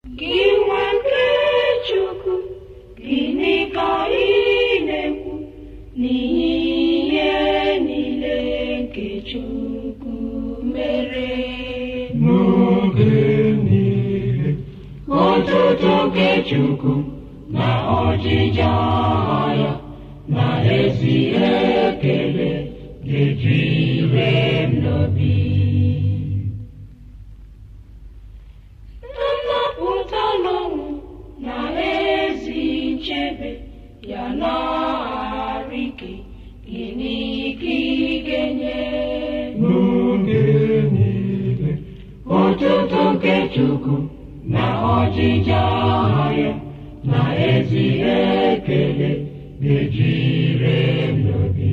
Gị nwa nke Chukwu, gịnị ka ị na-ekwu n'ihi ihe niile nke Chukwu mere? n'oge niile Otuto nke Chukwu na ọjịja ya na ezi ekele ga-ejire m n'obi. Nnapụta n'ọnwụ na ezi nchebe ya na-arụ ike gịnị ka ị ga-enye? n'oge niile Otuto nke Chukwu na ọjịja ya na ezi ekele ga-ejire m n'obi.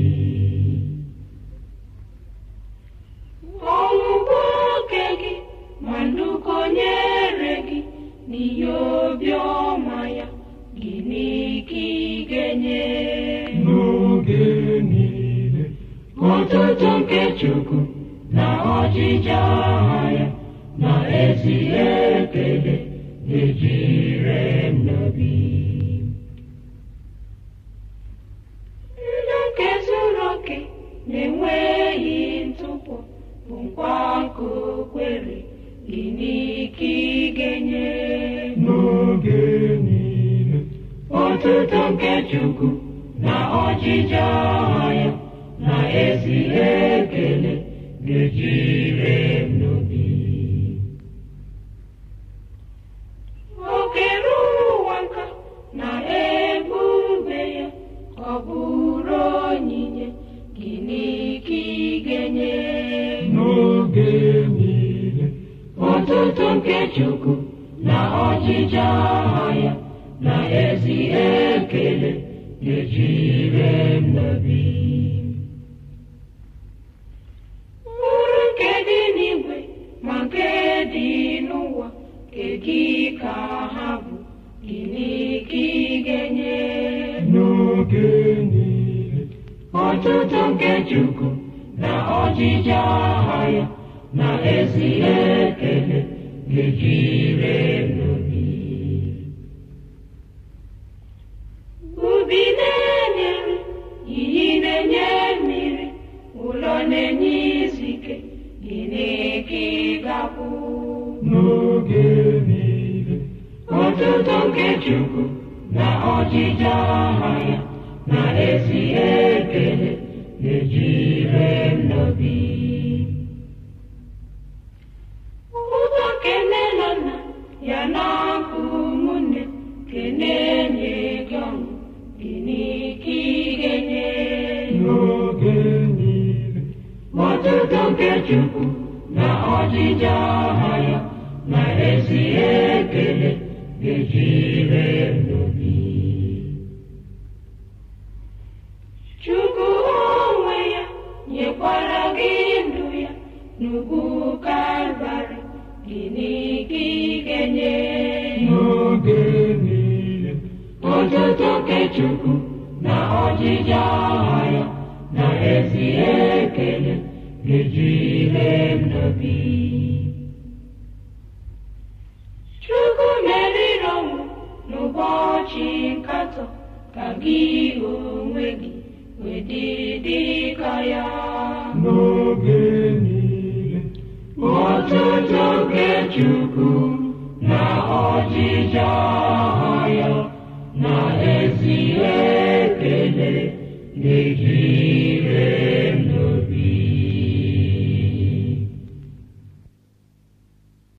Ọnwụgwọ oke gị ma ndụkọ nyere gị n'ihe obiọma ya gịnị ka ị ga-enye? n'oge niile Otuto nke Chukwu na ọjịja ya na ezi ekele ga-ejire m n'obi. Ndụ nke zuru oke na-enweghị ntụpọ bụ nkwa nke o kwere gịnị ka ị ga-enye? n'oge niile Otuto nke Chukwu na ọjịja ya na ezi ekele ga-ejire m n'obi. O kere ụwa nka na ebube ya ọ bụrụ onyinye gịnị ka ị ga-enye? n'oge niile Otuto nke Chukwu na ọjịja ya na ezi ekele ga-ejire m n'obi. Mkpụrụ nke dị n'igwe ma nke dị n'ụwa nke gị ka ha bụ gịnị ka ị ga-enye? n'oge niile Ọtụtụ nke Chukwu na ọjịja ya na ezi ekele ga-ejire m n'obi. Ubi na-enye nri, iyi na-enye mmiri, ụlọ na-enye izu ike, gịnị ka ị ga-akwụ? n'oge niile Ọtụtụ nke Chukwu na ọjịja ya na ezi ekele ga-ejire m n'obi. Ụzọ kene na nna ya na-akụ ụmụnne kene nye gị ọṅụ gịnị ka ị ga-enye? n'oge niile Ọtụtụ nke Chukwu na ọjịja ya na ezi ekele ga-ejire m n'obi. Chukwu onwe ya nyekwara gị ndụ ya n'ugwu Kalvarị gịnị ka ị ga-enye? n'oge niile Otuto nke Chukwu na ọjịja ya na ezi ekele ga-ejire m n'obi. Chukwu meriri ọnwụ n'ụbọchị nkatọ ka gị onwe gị wee dị dị ka ya. n'oge niile Otuto nke Chukwu na ọjịja ya na ezi ekele ga-eji